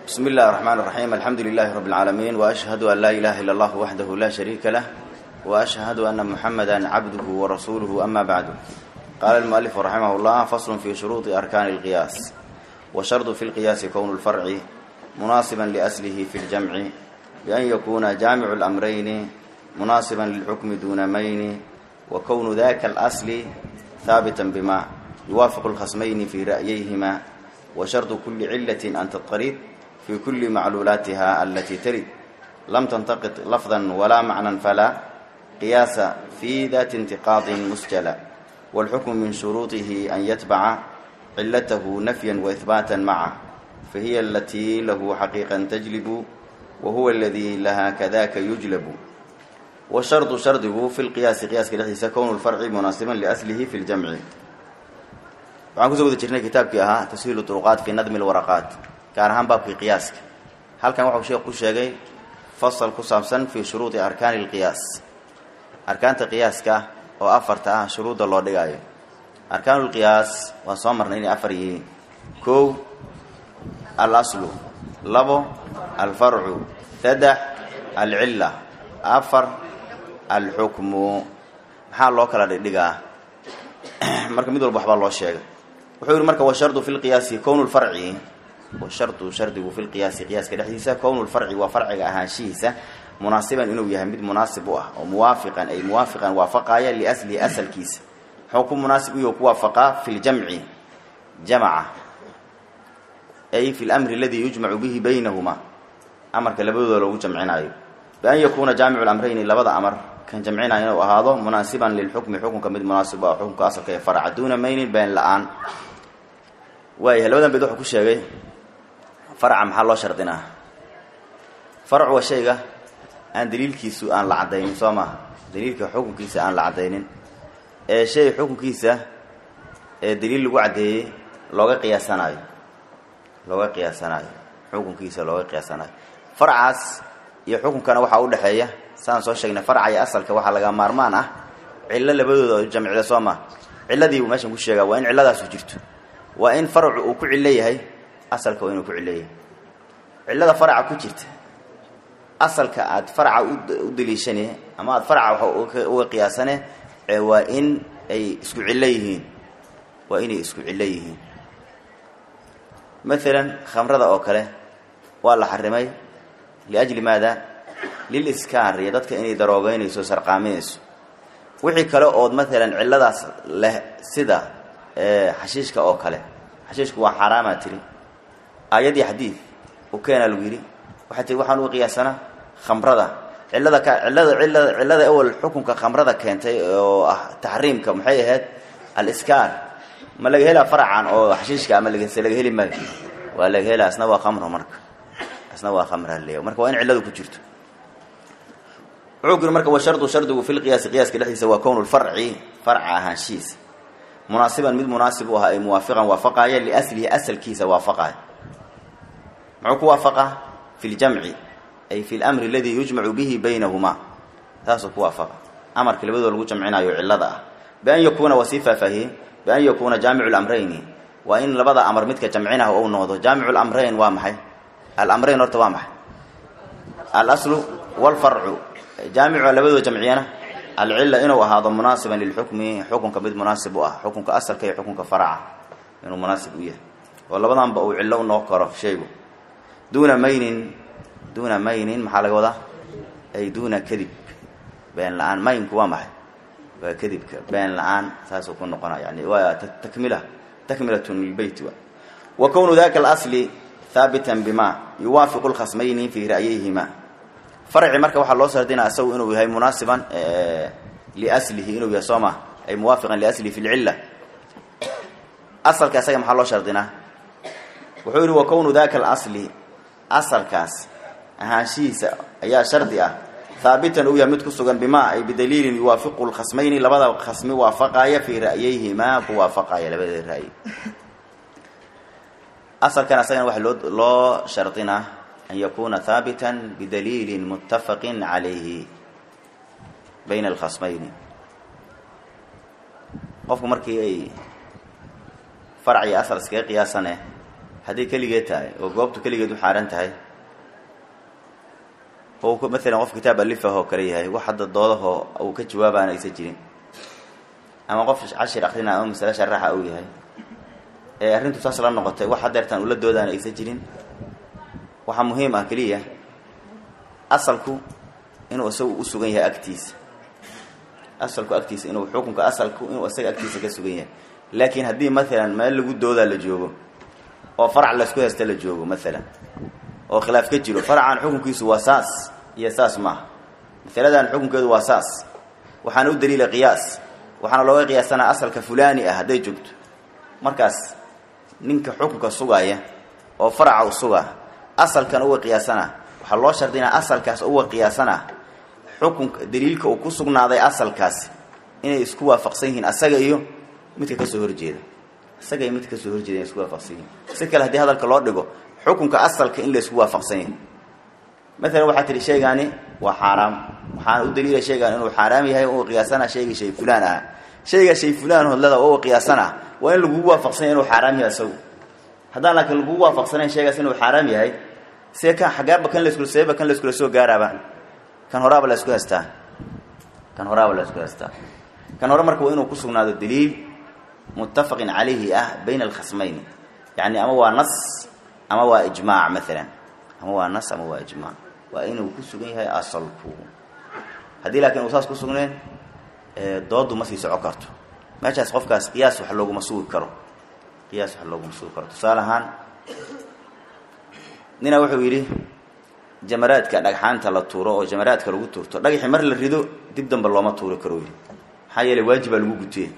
بسم الله الرحمن الرحيم الحمد لله رب العالمين وأشهد أن لا إله إلا الله وحده لا شريك له وأشهد أن محمدا عبده ورسوله أما بعد قال المؤلف رحمه الله فصل في شروط أركان القياس وشرط في القياس كون الفرع مناسبا لأسله في الجمع بأن يكون جامع الأمرين مناسبا للحكم دون مين وكون ذاك الأصل ثابتا بما يوافق الخصمين في رأييهما وشرط كل علة أن تضطرد في كل معلولاتها التي ترد لم تنتقط لفظا ولا معنى فلا قياس في ذات انتقاض مسجلا والحكم من شروطه أن يتبع علته نفيا وإثباتا معه فهي التي له حقيقا تجلب وهو الذي لها كذاك يجلب والشرط شرطه في القياس قياس كدحيسا كون الفرع مناسبا لأسله في الجمع waxaan kusoo wada jirnay kitaabkii ahaa tashiilu turuqaat fi nadmi lwaraqaat gaar ahaan baabkii qiyaaska halkan waxau sheekh ku sheegay fasal ku saabsan fii shuruudi arkaani lqiyaas arkaanta qiyaaska oo afarta ah shuruudda loo dhigaayo arkaanulqiyaas waan soo marnay inay afar yihiin kow al aslu labo alfarcu saddex alcilla afar alxukmu maxaa loo kala dhigdhigaa marka mid walba waxbaa loo sheegay wuxuu yihi marka washardu fi lqiyaasi kownu lfarci washardu shardigu fi lqiyaasi qiyaaska dhexdiisa kownu lfarci waa farciga ahaanshihiisa munaasiban inuu yahay mid munaasib u ah oo muwaafiqan ay muwaafiqan waafaqaaya liaslihi asalkiisa muxuu ku munaasib u yaho ku waafaqaa fi ljamci jamaca ay fi lamri aladii yujmacu bihi baynahuma amarka labadooda loogu jamcinaayo bian yakuuna jaamicu lamrayni labada amar kan jamcinaya inuu ahaado munaasiban lilxukmi xukunka mid munaasib ah xukunka asalka ee farca duuna maynin been la-aan waayahay labadan beed wuxuu ku sheegay farca maxaa loo shardinaa farcu waa shayga aan daliilkiisu aan la caddaynin soo maaha daliilka xukunkiisa aan la caddaynin ee shay xukunkiisa ee daliil lagu caddeeyey looga qiyaasanaayo looga qiyaasanaayo xukunkiisa looga qiyaasanaayo farcaas iyo xukunkana waxaa u dhexeeya saan soo sheegnay farca iyo asalka waxaa laga maarmaan ah cillo labadooda jamcida soo maa cilladii buu meeshan ku sheegaa waa in cilladaasu jirto waa in farcu uu ku cillo yahay asalka waa inuu ku cillo yahay cillada farca ku jirta asalka aad farca u daliishane ama aad farca uga qiyaasane waa in ay isku cillo yihiin waa inay isku cillo yihiin maalan khamrada oo kale waa la xarimay liajli maada liliskaar iyo dadka inay daroogeynayso sarqaaminayso wixii kale ood maalan cilladaas leh sida xashiishka oo kale xashiishku waa xaaraamaa tiri aayadii xadiid u keenaa lagu yidhi waxay tiri waxaan uga qiyaasanaa khamrada cillada ka cillada cillada cillada awal xukunka khamrada keentay oo ah taxriimka maxay ahayd aliskaar ma laga helaa faracan oo xashiishka ama lagase laga heli maayo waa laga helaa asna waa khamro marka asna waa khamra leeya marka waa in cilladu ku jirto wuxuu kuri marka wa shardu shardigu fi lqiyaasi qiyaaska dhexdiisa waa kownu lfarci farca ahaanshihiisa munaasiban mid munaasib u ah ay muwaafiqan waafaqaaya liaslihi asalkiisa waafaqaaya muxuu ku waafaqaa fi ljamci ay fi lamri aladii yujmacu bihi baynahumaa taasuu ku waafaqa amarka labadoo lagu jamcinaayo cillada ah bian yakuuna waa sii faahfaahiyey bian yakuuna jaamicu lamrayni waa in labada amar midka jamcinah ou noqdo jaamicu lamrayn waa maxay alamrayn horta waa maxay alaslu walfarcu jaamica labadoo jamciyana alcilla inuu ahaado munaasiban lilxukmi xukunka mid munaasib u ah xukunka asalka iyo xukunka faraca inuu munaasib u yahay oo labadanba uu cillo u noqon karo shaygu duuna maynin duuna maynin maxaa laga wadaa ay duuna kadib been la-aan maynku waa maxay waa kadibka been la-aan saasuu ku noqona yani waa takmila takmilatun lilbeyt wa kownu daka alasli haabitan bima yuwaafiqu lkhasmayni fii ra'yayhima farci marka waxaa loo sardinaa isagu inuu yahay munaasiban liaslihi inuu yahay soo ma ay muwaafiqan liaslihi fi lcilla asalka isaga maxaa loo shardinaa wuxuu yihi wa kownu daka alasli asalkaas ahaanshihiisa ayaa shardi ah haabitan uu yahay mid ku sugan bima ay bidaliilin yuwaafiqu lkhasmayni labada khasmi waafaqaaya fii ra'yayhimaa ku waafaqaaya labada ra'yi asalkan isagana waxaa loo loo shardinaa an yakuna haabita bidaliili mutafaqi calayhi bayna alkhasmayni qofku markii ay farc iyo asal iskaga qiyaasane hadday keligeed tahay oo goobtu keligeed u xaaran tahay oo maalan qof kitaab alifah oo kale yahay wax hadda doodahoo uu ka jawaabaana aysan jirin ama qof cashir akrina ama masale sharaxa uu yahay ee arrintu saas la noqotay wax hadeertaan ula doodaana aysan jirin waxaa muhiim ah keliya asalku inuu isagu u sugan yahay agtiisa asalku agtiisa inuu xukunka asalku inuu isaga agtiisa ka sugan yahay laakiin haddii maalan meel lagu doodaa la joogo oo farac laysku haysta la joogo maalan oo khilaaf ka jiro faracan xukunkiisu waa saas iyo saas maaha masaladan xukunkeedu waa saas waxaana u daliila qiyaas waxaana looga qiyaasanaa asalka fulani ah hadday joogto markaas ninka xukunka sugaaya oo faraca u sugaa asalkan uga qiyaasana waxaa loo shardinaa asalkaas uga qiyaasana xukunka daliilka uu ku sugnaaday asalkaasi inay isku waafaqsan yihiin asaga iyo midka kasoo horjeeda isaga iyo midka kasoo horjeeda inay isku waafaqsan yihiin si kale haddii hadalka loo dhigo xukunka asalka in la isku waafaqsan yahay maalan waxaa tihi shaygaani waa xaaraam waxaana u daliila shaygaan inuu xaaraam yahay u qiyaasana shaygii shay fulaan ah shayga shay fulaan hodlada oo qiyaasana waa in lagugu waafaqsan yahay inuu xaaraam yahay isagu haddaan laakiin lagugu waafaqsanayn shaygaas inuu xaaraam yahay see kan xaggaaba kan laskula seeba kan layskula soo gaaraaba kan horaaba la isku haystaa kan horaaba la isku haystaa kan hore marka waa inuu ku sugnaado daliil muttafaqin calayhi ah bayna alkhasmayni yacni ama waa nas ama waa ijmaac maalan ama waa nas ama waa ijmaac waa inuu ku sugan yahay asalku haddii laakiin uu saas ku sugnayn doodu ma sii soco karto meeshaas qofkaas qiyaas wax looguma sugi karo qiyaas wax looguma sugi karo tusaale ahaan nina wuxuu yidhi jamaraadka dhagxaanta la tuuro oo jamaraadka lagu tuurto dhagaxi mar la rido dib damba looma tuuri karo yidhi maxaa yeeley waajibaa lagu gutee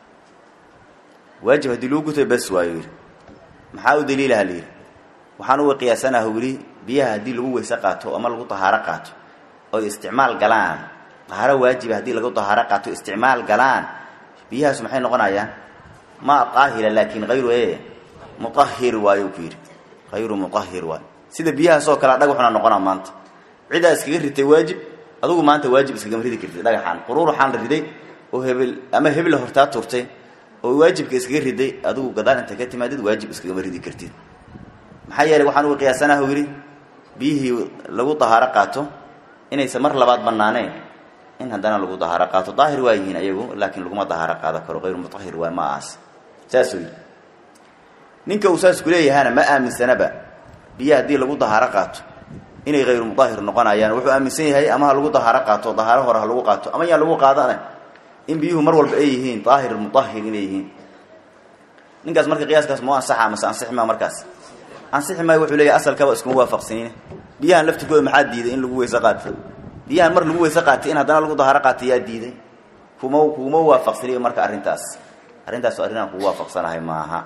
waajib haddii lagu guto bes waayo yidhi maxaa u daliilaha layidhi waxaan uga qiyaasanaha yidhi biyaha haddii lagu weyse qaato ama lagu tahaaro qaato oy isticmaal galaan tahaaro waajiba haddii lagu tahaaro qaato isticmaal galaan biyahaas maxay noqonayaan ma qaahira laakiin hayru e muahir waayo ku yidhi hayru muahir waayo sida biyahaasoo kalea dhagaxuna noqonaa maanta cidaa iskaga ritay waajib adugu maanta waajib iskagama ridi kartid dhagaxaan quruur waxaan la riday oo hebel ama hebla hortaa turtay oo waajibka iskaga riday adigu gadaal inta ka timaadid waajib iskagama ridi kartid maxaa yeeley waxaan uga qiyaasanaha yidhi biyihii lagu dahaaro qaato inaysan mar labaad banaaneen in haddana lagu dahaaro qaato daahir waa yihiin ayagu laakiin laguma dahaaro qaado karo hayru mutahir waay ma aas saasuu yidhi ninka uu saas kuleeyahana ma aaminsanaba biyo haddii lagu dahaaro qaato inay hayru mudahir noqonayaan wuxuu aaminsan yahay ama ha lagu dahaaro qaato dahaaro hore ha lagu qaato ama yaan lagu qaadana in biyuhu mar walba ay yihiin daahir mudahir inay yihiin ninkaas marka qiyaaskaas moo ansaxa mase ansixi maa markaas ansixi maayo wuxuu leeyahy asalkaba iskuma waafaqsaniine biyahan laftirkooda maxaa diiday in lagu weyse qaato biyahan mar lagu weyse qaatay in haddana lagu dahaaro qaatay yaa diiday kuma kuma waafaqsaniyo marka arrintaas arrintaas arrin aan kugu waafaqsanahay maaha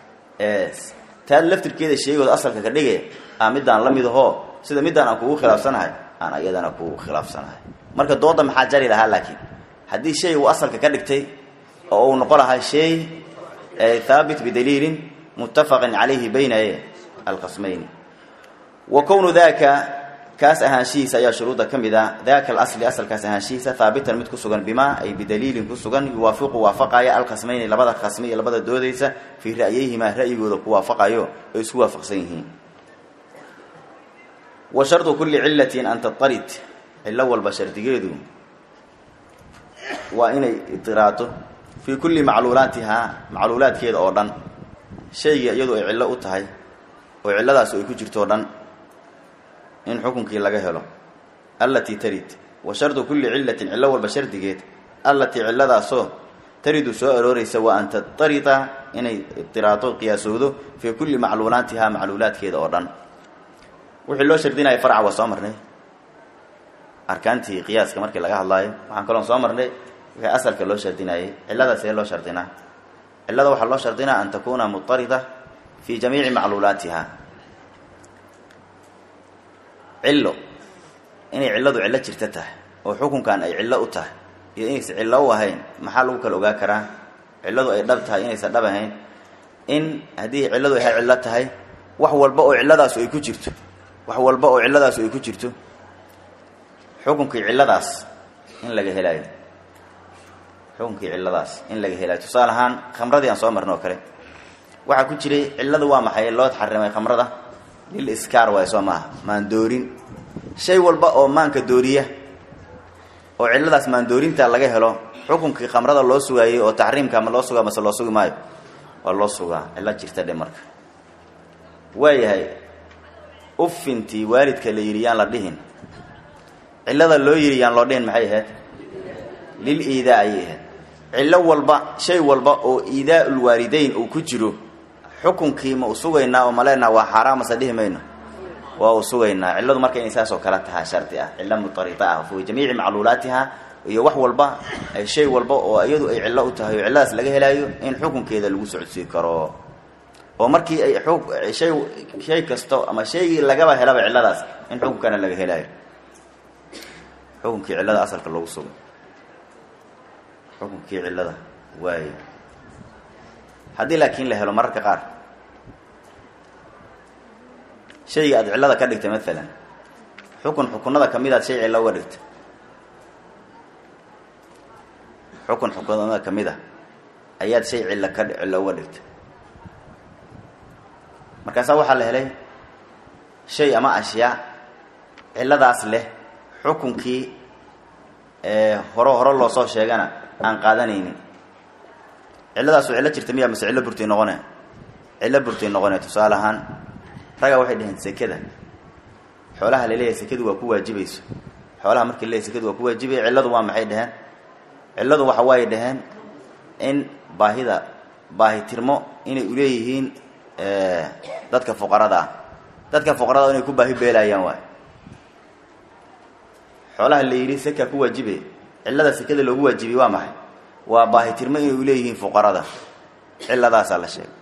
taad laftirkeeda sheegooda asalka ka dhige a midaan la mid ahoo sida midaan aan kugu khilaafsanahay aan ayadana kugu khilaafsanahay marka dooda maxaa jari lahaa laakiin haddii shay uu asalka ka dhigtay oo uu noqon lahaa shay haabit bidaliilin muttafaqin calayhi bayna alqasmayni wa kownu daka kaas ahaanshihiisa ayaa shuruudda ka mid a daka alasli asalkaas ahaanshihiisa haabitan mid ku sugan bimaa ay bidaliilin ku sugan yuwaafiqu waafaqaya alqasmayni labada qasmi iyo labada doodaysa fii ra'yayihimaa ra'yigooda ku waafaqayo oo isku waafaqsan yihiin wa shardu kulli cillatin an tatarid cillo walba shardigeedu waa inay idiraato fii kulli macluulaatihaa macluulaadkeeda oo dhan shayga iyadu ay cillo u tahay oo cilladaas ay ku jirto o dhan in xukunkii laga helo allatii tarid wa shardu kulli cillatin cillo walba shardigeed allatii cilladaasoo taridu soo arooraysa waa an tatarida inay idiraato qiyaasowdo fii kulli macluulaatihaa macluulaadkeeda oo dhan wixii loo shardinaya farca waa soo marnay arkaantii qiyaaska markii laga hadlaayo waxaan kaloon soo marnay wixii asalka loo shardinayay cillada see loo shardinaa cillada waxaa loo shardinaa an takuuna mutarida fii jamiici macluulaatiha cillo inay cilladu cillo jirta tahay oo xukunkan ay cillo u tahay iyo inaysan cillo u ahayn maxaa lagu kala ogaa karaa cilladu ay dhab tahay inaysan dhab ahayn in haddii cilladu ay cillo tahay wax walba oo cilladaasu ay ku jirto wax walba oo cilladaasu ay ku jirto xukunkii cilladaas in laga helaayo xukunkii cilladaas in laga helaayo tusaale ahaan khamradii aan soo marno oo kale waxaa ku jiray cilladu waa maxay loo xarimay khamrada lil iskaar waay soo maaha maandoorin shay walba oo maanka dooriya oo cilladaas maandoorinta laga helo xukunkii khamrada loo sugaayey oo taxriimka ma loo sugaa mase loo sugi maayo waa loo sugaa cillo jirta dhe marka waayahay ufintii waalidka la yidhi yaan la dhihin cillada loo yidhi yaan loo dhihin maxay ahayd lil iidaa ayay ahayd cillo walba shay walba oo iidaa'ul waalidayn uu ku jiro xukunkii ma u sugaynaa oo maleenaha waa xaaraan mase dhihi mayno waa u sugaynaa cilladu marka inay saas oo kale tahaa shardi ah cillo mutarita ah fi jamiici macluulaatiha iyo wax walba ay shay walba oo iyadu ay cillo u tahay oo cilladaas laga helaayo in xukunkeeda lagu socodsiin karo oo markii ay shay shay kasto ama shaygii lagaba helaba cilladaas in xukunkana laga helaayo xukunkii cillada asalka loogu sugay xukunkii cillada waayo haddii laakiin la helo mararka qaar shayga aad cillada ka dhigtay maalan xukun xukunada kamid aad shay cillo uga dhigtay xukun xukunada kamid a ayaad shay cillo ka cillo uga dhigtay markaasaa waxaa la helay shay ama ashyaa cilladaas leh xukunkii hore hore loo soo sheegana aan qaadanaynin cilladaasu cillo jirta miyaa mase cillo burtay noqone cillo burtay noqone tusaale ahaan ragaa waxay dhaheen sekada xoolaha laleeyahay sekadu waa ku waajibayso xoolaha markii laleeyahay sekadu waa ku waajibaya cilladu waa maxay dhaheen cilladu waxa waaye dhaheen in baahida baahitirmo inay uleeyihiin dadka fuqarada ah dadka fuqarada inay ku baahi beelaayaan waay xoolaha la yidhi seka ku waajibe cillada sekada loogu waajibiyey waa maxay waa baahitirmo inay uleeyihiin fuqarada cilladaasaa la sheegay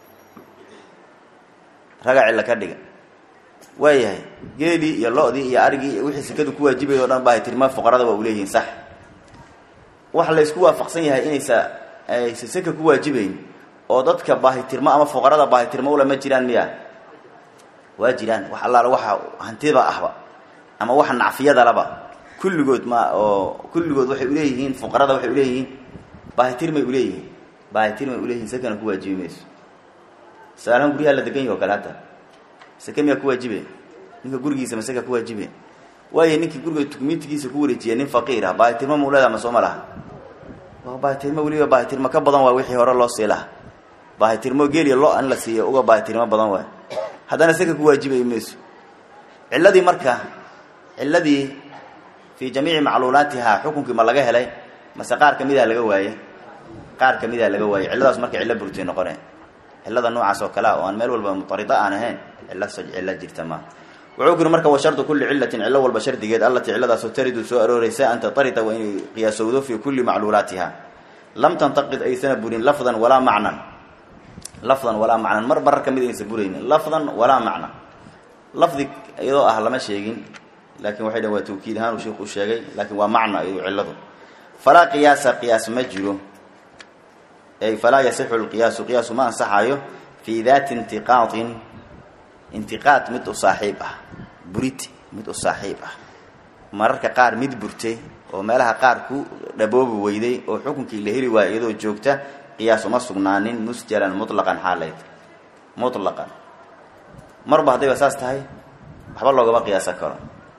raga cillo ka dhiga waayahay geelii iyo lo-dii iyo arigii iyo wixii sekadu ku waajibaya o dhan baahitirmo fuqarada waa uleeyihiin sax waxa la isku waafaqsan yahay inaysa aysa seka ku waajibayn oo dadka baahitirmo ama fuqarada baahitirmo ula ma jiraan miya waa jiraan wax allaala waxa hantida ahba ama waxa nacfiyadalaba kulligood ma oo kulligood waxay uleeyihiin fuqarada waxay uleeyihiin baahitirmay uleeyihiin baahitirmay uleeyihiin sekana ku waajibi mayso saalahan guryaha la degan yahi o kale hata seke miyaa ku waajibe ninka gurigiisa ma seka ku waajibe waayo ninkii guriga tukmiintigiisa ku wareejiya nin faqiir ah baahitirmo mau leedaha ma soo ma laha waa baahitirmo weliba baahitirmo ka badan waa wixii hore loo sii laha baahitirmo geeliya lo in la siiyo uga baahitirmo badan waay haddana seka ku waajibay mayso cilladii marka cilladii fii jamiici macluulaatihaa xukunkii ma laga helay mase qaar kamid a laga waaye qaar kamid a laga waaye cilladaas marka cillo burtay noqone cillada noocaas oo kale a oo aan meel walba mutarida aan ahayn cillo cillo jirta ma wuxuu ku yiri marka wa shardu kulli cillatin cillo walba shardigeed allatii cilladaasoo taridu soo arooreysa an tatarida waa inay qiyaasowdo fii kulli macluulaatiha lam tantaqid aysana burin lafdan walaa macnan lafdan walaa macnan mar marar kamid aysan buraynin lafdan walaa macnan lafdi iyadoo ah lama sheegin laakiin waxay dhn waa tawkiid ahaan uu sheikhu u sheegay laakiin waa macno iyado cilladu falaa qiyaasa qiyaas ma jiro ay falaa yasixu lqiyaasu qiyaasu ma ansaxayo fii daati intiqaadin intiqaad mid u saaxiib ah burit mid u saaxiib ah mararka qaar mid burtay oo meelaha qaar ku dhaboobi weyday oo xukunkii la heli waaya iyadoo joogta qiyaas uma sugnaanin musjalan mutlaqan xaalayd mutlaqan marba haddayba saas tahay waxba loogama qiyaasan karo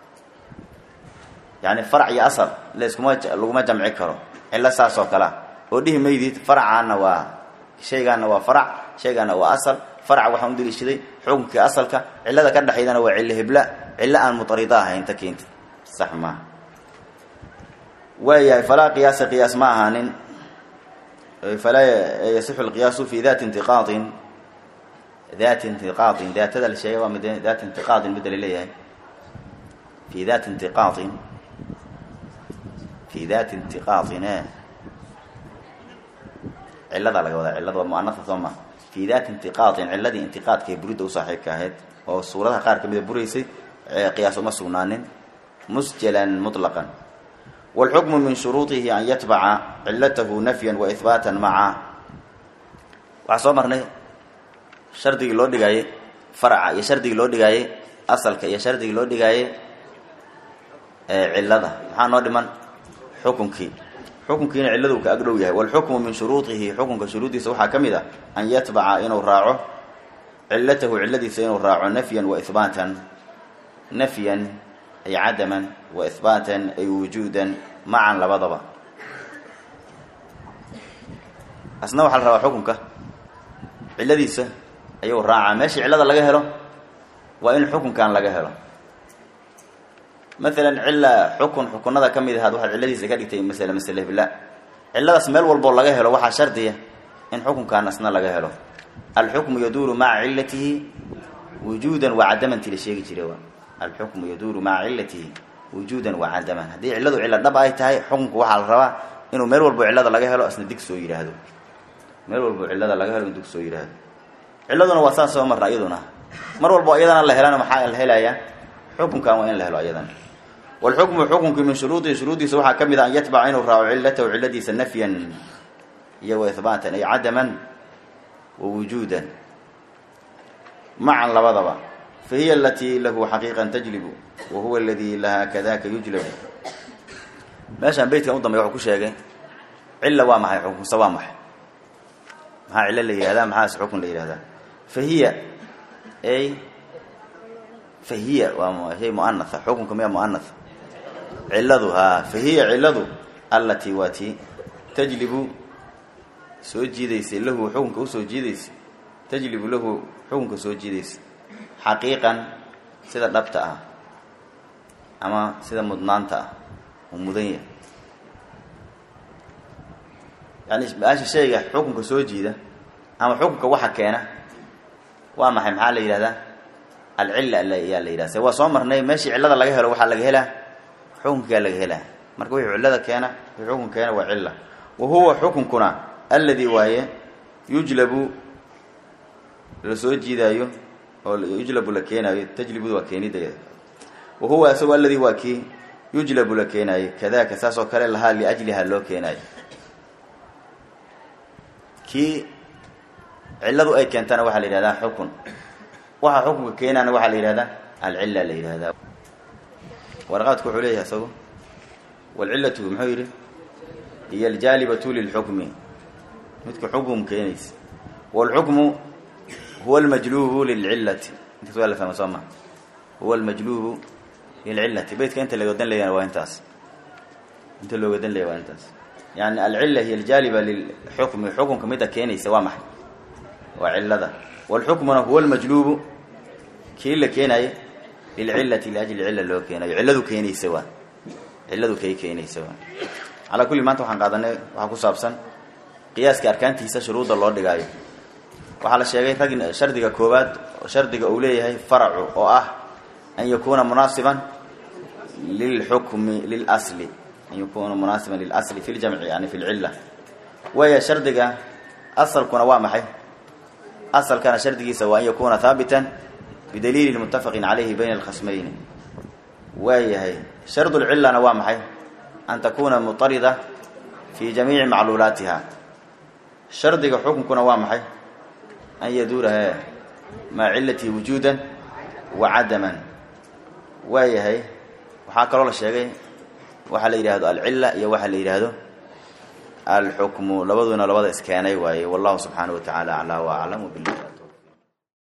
yani farac iyo asal laiskuma laguma jamci karo cillo saas oo kalea oo dhihi maydid faracaana waa shaygaana waa farac shaygaana waa asal farac waxaan u daliishaday xukunkii asalka cillada ka dhexaydana waa cillo hebla cillo aan mutarida ahayn ta keentid sax maaha waayahay falaa qiyaasa qiyaas ma ahaanin falaa yasixu lqiyaasu fi dati intiqaadin dati intiqaadin daatada la sheegay waa mid dati intiqaadin midda laleeyahay fi dati intiqaadin fi dati intiqaadin e cilladaa laga wadaa cillada waa muanasa soo ma fi dati intiqaadin cilladii intiqaadka ee buridda u saaxiibka ahayd oo suuradaha qaar kamida buraysay qiyaas uma sugnaanin musjalan muطlaqan wاlxukmu min shuruuطihi an yatbaca cilatahu nafya waihbaata maca waxaa soo marnay shardigii loo dhigaayey faraca iyo shardigii loo dhigaayey asalka iyo shardigii loo dhigaayey cillada maxaa noo dhiman xukunkii xukunkiina cilladu ka agdhow yahay walxukmu min shuruudihi xukunka shuruuddiisa waxaa ka mid ah an yatbaca inuu raaco cillatahu cilladiisa inuu raaco nafyan wa ihbaatan nafyan ay cadaman wa ihbaatan ay wujuudan macan labadaba asna waxaa la rabaa xukunka cilladiisa ayuu raacaa meeshii cillada laga helo waa in xukunkan laga helo maalan cilla xukun xukunada ka mid ahaad waxaad cilladiisa ka dhigtay masale masale bila cilladaas meel walboo laga helo waxaa shardiya in xukunkan asna laga helo alxukmu yaduuru maca cillatihi wujuudan wa cadamanti la sheegi jiray waa alxukmu yaduuru maca cillatihi wujuudan wa cadaman haddii cilladu cillo dhab ay tahay xukunku waxaa la rabaa inuu meel walbo cillada laga helo asna dig soo yidhaahdo meel walbo cillada laga helo in dig soo yidhaahdo cilladuna waa saas soo marna iyaduna mar walbo iyadana la helana maxaa la helayaa xukunkan waa in la helo iyadana walxukmu xukunki min shuruudihi shuruuddiisa waxaa ka mid a an yatbaca inuu raaco cillatahu cilladiisa nafyan iyo wa ihbaatan ay cadaman wa wujuudan macan labadaba fa hiya alatii lahu xaqiiqan tajlibu wa huwa aladii lahaa kadaka yujlabu meeshaan beytkan u dambey wuxuu ku sheegay cilla waa maxay xukunsa waa maxay maxaa cillo la yihahdaa maxaas xukun la yihahdaa fa hiya ay fa hiya waa shay muanatha xukunka miya muanatha cilladu haa fa hiya cilladu allatii waa tii tajlibu soo jiidaysay lahu xukunka usoo jiidaysay tajlibu lahu xukunka soo jiidaysay xaqiiqan sida dhabta ah ama sida mudnaanta ah uu mudan yahay yani maasha shayga xukunka soo jiida ama xukunka waxa keena waa maxay maxaa la yidhahdaa alcilla ayaa la yidhahda se waa soo marnay meeshii cillada laga helo waxaa laga helaa xukunkaa laga helaa marka wixii cillada keena wixii xukun keena waa cilla wa huwa xukunkuna alladii waaye yujlabu la soo jiidaayo oo yujlabu la keenaayo tajlibudu waa keenideeda wa huwa isagoo alladii waa kii yujlabu la keenaayo kadaka saas oo kale lahaa liajliha loo keenaayo kii cilladu ay keentana waxaa la yidhahdaa xukun waxa xukunka keenaana waxaa la yidhahdaa alcilla la yidhahdaa warqaadku wuxuu leeyahay isagu walcillatu muxuu yidhi hiyo aljaalibatu lilxukmi midka xukum keenaysa waalxukmu huwa almajluubu lilcillati intaas waa la fahma soo maa huwa almajluubu lilcillati beytka inta looga dan leeyana waa intaas inta looga dan leeya waa intaas yani alcilla hiya aljaaliba lilxukmi xukunka midda keenaysa waa maxay waa cillada waalxukmuna huwa almajluubu kii la keenayo lilcillati liajli cilla loo keenayo cilladu keenaysa waa cilladu kay keenaysa waa calaa kulli maanta waxaan qaadanay waxaa ku saabsan qiyaaska arkaantiisa shuruudda loo dhigaayo waxaa la sheegay rag shardiga koowaad shardiga uu leeyahay faracu oo ah an yakuuna munaasiban lilxukmi lilasli an yakuuna munaasiban lilasli fi ljamci yani fi lcilla waaya shardiga asalkuna waa maxay asalkana shardigiisa waa an yakuuna haabitan bidaliili muttafaqin calayhi bayna alkhasmayni waayahay shardulcillana waa maxay an takuuna mutarida fi jamiici macluulaatiha shardiga xukunkuna waa maxay an yaduura he maa cilatii wujuudan wa cadaman waayahay waxaa kaloo la sheegay waxaa la yidhaahdo alcilla iyo waxaa la yidhaahdo alxukmu labaduna labada iskeenay waaye wallahu subxaanaه wa tacaala aclaa wa aclam wbilah